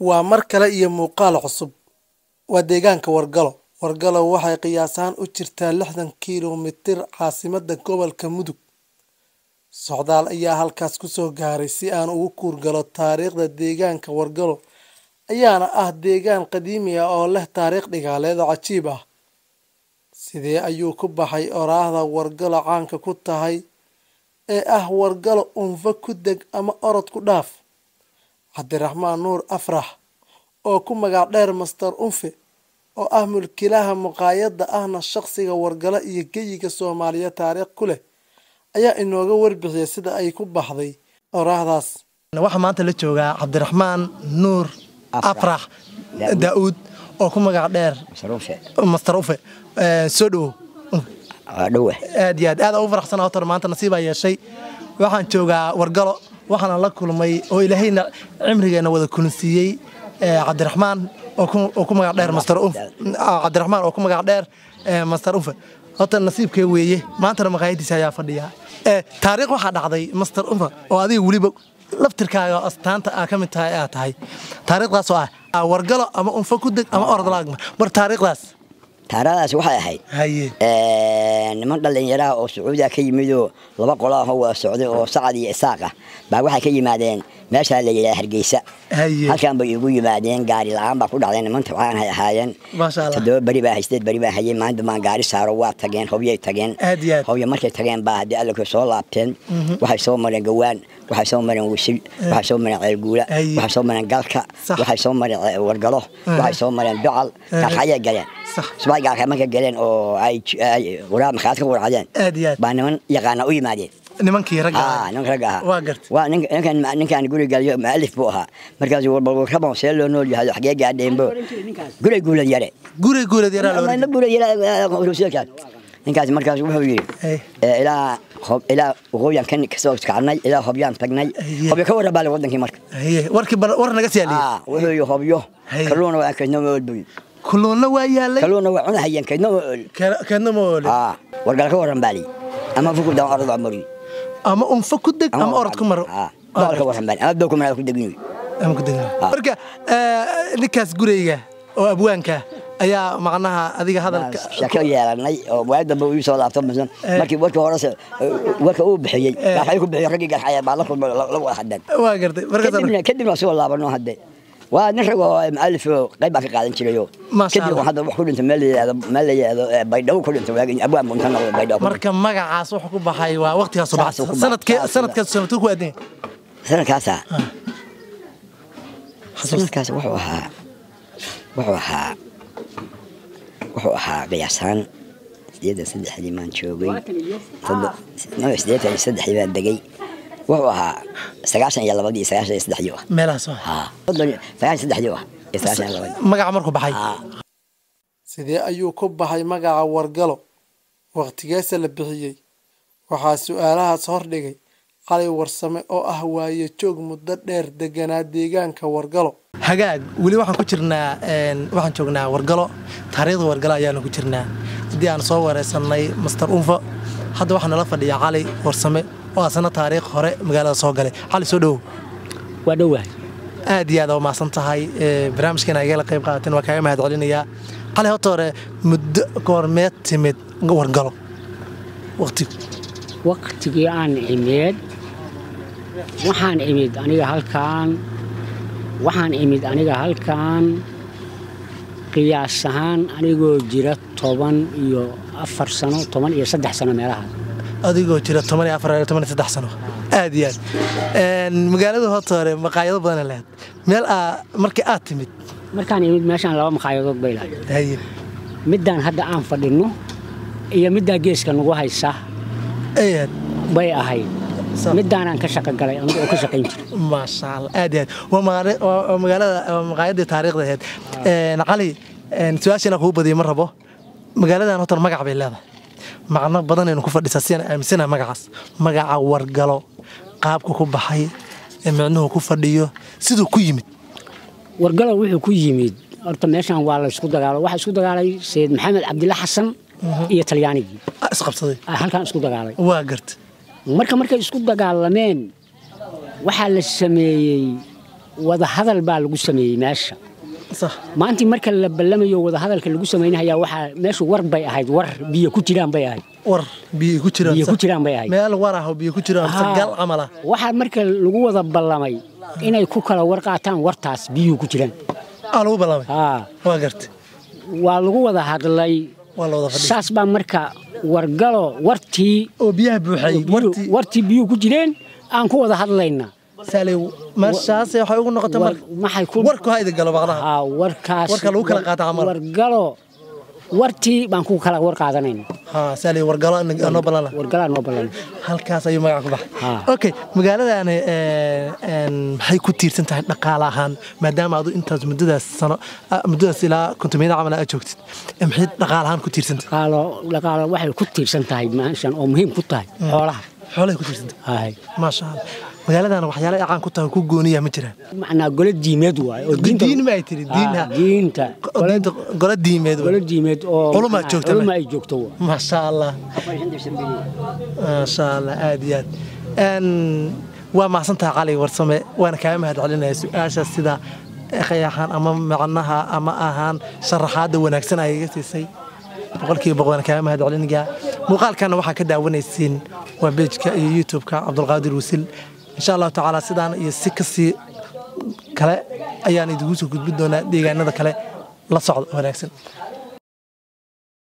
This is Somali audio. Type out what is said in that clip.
waa mar kale iyo muuqaal cusub waa deegaanka wargalo wargalo waxay qiyaasaan u jirtaa lixdan kiilomitir caasimadda gobolka mudug socdaal ayaa halkaas kusoo gaaray si aan ugu kuurgalo taariikhda deegaanka wargalo ayaana ah deegaan qadiimi ah oo leh taariikh dhigaaleed oo cajiib ah sidee ayuu ku baxay oraahda wargalo caanka ku tahay ee ah wargalo unfa ku deg ama orod ku dhaaf cabdiraxmaan nuur afrax oo ku magac dheer master unfe oo ah mulkilaha muqaayadda ahna shaqsiga wargalo iyo geyiga soomaaliya taariikh ku leh ayaa inooga warbixiyay sida ay ku baxday oraahdaas waxaa maanta la joogaa cabdiraxmaan nuur afrax daauud oo ku magac dheer master ufe soo dhowow aad iyo aad aad ugu faraxsana hotor maanta nasiibaa yeeshay waxaan joogaa wargalo waxaana la kulmay oo ilaahayna cimrigeena wada kulansiiyey cabdiraxmaan oo ku magac dheer master cabdiraxmaan oo ku magac dheer master ufe horta nasiibkee weeye maantana maqaayadiisa ayaa fadhiya taariikh waxaa dhacday master ufe oo adiga weliba laftirkaaga astaanta aa ka mid tahay aa tahay taariikhdaas oo ah wargalo ama unfa ku deg ama orod laagma mar taariikhdaas taaradaas waxay ahayd niman dhallinyaraha oo sacuudiga ka yimidoo laba qolo ahoo wada socday oo sacad iyo isaaq ah baa waxay ka yimaadeen meeshaa la yidhaha hargeysa halkan bay igu yimaadeen gaari la-aan baa ku dhacday niman tabcaan hay ahaayeen toddoba beri baa haysteed beri baa hayay maalinta baan gaari saaro waa tageen hobyay tageen hobya markay tageen baa haddii allaka soo laabteen waxay soo mareen gawaan waxay soo mareen wisil waxay soo mareen ceelguula waxay soo mareen galka waxay soo mareen wargalo waxay soo mareen docal gaalkaayay galeen subax gaalka markay galeen oo ay waraab makhaad ka warcadeen baa niman yaqaana u yimaadeen nimankii ragga nimanka ragga ahaa waa ninkan ninkan guri galiyo maalif buu ahaa markaas warbalwarkabon see loo nool yahay xagee gaadheenbo guray guulad yare guray guulad yare guulad yare ninkaas markaas wuxuu yidhi ilaa ilaa waqooyaan kan kasoo kacnay ilaa hobyaan tagnay hobyo ka warra baale wadankii marka warkii war naga siyaaliye wuxuu yidhi hobyo kalluuna waa kaydna ma ool buyi kalluunna waa yaalay kalluuna waa cunahayeen kaydna ma ool kaydna ma ool wargal ka warran baali ama fuku daan orod amari ama unfa ku deg ama orod ku maro dool ka warran baali ama dow ku maro ku degin ama ku degin marka ninkaas gurayga oo abwaanka ayaa macnaha adiga hadalka shako yeelanay oo waag dambe uu soo laabto misan markii warka hore warka uu bixiyey waxay ku bixiyay raggii garxaya baa la kulmay la wada hadeen waa gartay kadibna kadibna soo laabano hadde waa nin rag oo mualif oo qayb baa ka qaadan jirayo kadib hadda wax ku dhintay meel la yidhaahdo meel la yidhaahdo baydhabo ku dhintay waagi abwaan bunta noqday baydhabo marka magacaas wuxuu ku baxay waa waqtigaas soo baxay sanadkee sanadkaas sanadkuu ku aadin sanadkaasa sanadkaas wuxuu ahaa wuxuu ahaa wuxuu ahaa qiyaasaan sideetan saddexdii maan joogay sideetan iyo saddexdii baan degay wuxuu ahaa sagaashan iyo labadii sagaashan iyo saddexdii ah meelahaas sagaashan saddexdii ah iyo sagaashan iyo labadii magaca markuu baxay sidee ayuu ku baxay magaca wargalo waqtigeesa la bixiyey waxaa su-aalahaas hordhigay cali warsame oo ah waaye joog muddo dheer deganaa deegaanka wargalo hagaag weli waxaan ku jirnaa waxaan joognaa wargalo taariikhda wargalo ayaanu ku jirnaa haddii aan soo wareysanay master unfa hadda waxaa nala fadhiya cali warsame oo asana taariikh hore magaalada soo galay cali soo dhowow waa dhowahay aad iyo aad umahadsan tahay barnaamijkan agala qayb qaadateen waa kaaga mahad celinayaa cali horta hore muddo goormeed timid wargalo waqtigu waqtigii aan imid waxaan imid aniga halkaan waxaan imid aniga halkaan qiyaas ahaan anigoo jira toban iyo afar sano toban iyo saddex sano meelaha adigoo jira toban iyo afar toban iyo saddex sano aad iyo aad magaalada horta hore maqaayado badana lahayd meel aa markii aad timid markaan imid meeshaan laba maqaayadood bay lahayd middaan hadda aan fadhinno iyo middaa geeska nagu haysa bay ahayd midaanaan ka shaqo galay anigu oo ka shaqayn jiray maasha allah aad iyo aad waa magaalada maqaayadii taariikhda ahayd cali su-aashiina kugu badiyay ma rabo magaaladan horta magac bay leedahay macno badanaynu ku fadhisaa sidaan aaminsanaha magacaas magaca wargalo qaabka ku baxay ee micnuhu ku fadhiyo siduu ku yimid wargalo wuxuu ku yimid horta meeshaan waa la isku dagaalo waxaa isku dagaalay sayid maxamed cabdilla xasan iyo talyaanigii isqabsaday halkaan isku dagaalay waa garta marka markay isku dagaalameen waxaa la sameeyey wadahadal baa lagu sameeyey meesha sax maantii marka la ballamayo wadahadalka lagu samaynayaa waxaa meeshu war bay ahayd war biyo ku jiraan bay ahayd war biyo ku jiraan biyo ku sax. jiraan bay ahayd meel war ah oo biyo ku jiraan mise Haa. gal camal ah waxaa marka lagu wada ballamay inay ku kala war qaataan wartaas biyuhu ku jiraan aa lagu ballamay haa waa gartay waa lagu wada hadlay waa la wada fadhiya saas baa marka wargalo wartii oo biyaha buuxay biyuhu- wartii wartii biyuhu ku jireen aan ku wada hadlaynaa saalay meeshaas waxay ugu noqotay War- marka maxay ku warku ha idin galo baqdaha haa warkaas Warka lagu kala qaato camal. wargalo wartii baan ku kala war qaadanayna haa saalay wargalo in- anoo ballana wargalaa noo ballan halkaas ayuu magaca ku baxay Haa. okay magaaladani ee, een, maxay ku tiirsan tahay dhaqaale ahaan maadaama adu intaas muddadaas sano ah, muddadaas ilaa kontomiyada camal aad joogtid ee, maxay dhaqaale ahaan ku tiirsan tahay dhaqaalo dhaqaalo waxay ku tiirsan tahay meeshan oo muhiim ku tahay xoolaha xoolay ku tiirsan tahay hay maasha allah magaaladana waxyaala ay caan ku tahay oo ku gooniya ma jiraan macnaa gole diimeed waaye oo diinta diin ma ay tiri diin Haa, ha diinta Go- diinta- golo diimeed gole diimeed oo Culuma macnaa joogta culuma ma? ay joogto waa. maasha allah maasha allah aad iyo aad Een, waa mahadsantahay cali warsame waana kaaga mahad celinaya su-aasha sida qayaxan ama macnaha ama ahaan sharaxaada wanaagsan ay iga siisay boqolkiiba boqol waan kaaga mahad celinayaa muuqaalkana waxaa ka daawanaysiin waa bejka iyo youtube-ka cabdulqaadir wasil insha allahu tacaala sidaan iyo si kasii kale ayaan idigu soo gudbin doonaa deegaanada kale la socda wanaagsan